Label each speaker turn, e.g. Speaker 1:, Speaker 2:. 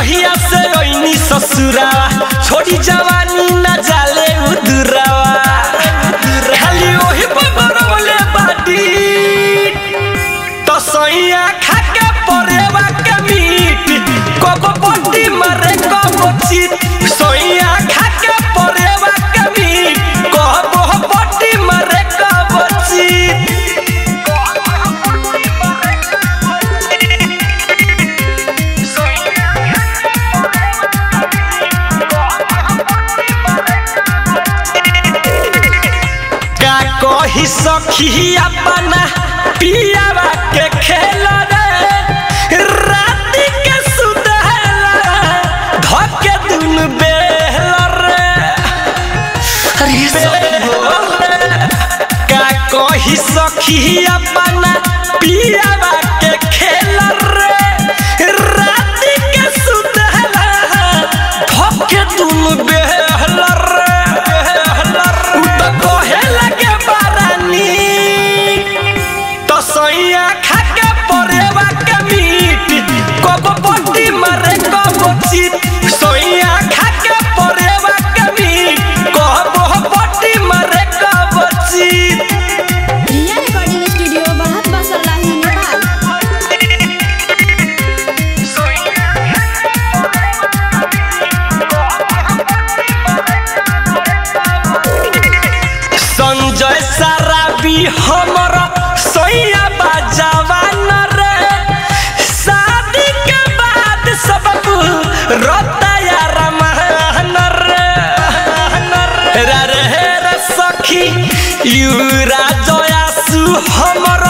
Speaker 1: जहिया से ओइनी ससुरावा छोड़ी जवानी न जाले उदुरावा खाली ओही बबरवले बाटी तो सैया खाके परेवा के मीट कब पट्टी मारे कब चित सैया खाके परेवा के मीट कब पट्टी मारे कब चित का कही सखी अपना पियावा के खेल रे राति के सुतला धके दुन बेहल रे अरे सखी हो का कही सखी अपना पियावा के खेल रे राति के सुतला धके दुन बेहल रे बेहल रे उ त कहे लगे बारानी तो सैया खाके परेवा के मीट कब पट्टी मारे कब चित सैया खाके परेवा के मीट कब पट्टी मारे कब चित
Speaker 2: रिया रिकॉर्डिंग स्टूडियो बहुत बसल्लाही नेपाल
Speaker 1: संजय सराबी हमर सैया बाजावान रे शादी के बाद सब रताया रमान रे रे रे रे सखी युरा जयासु हमर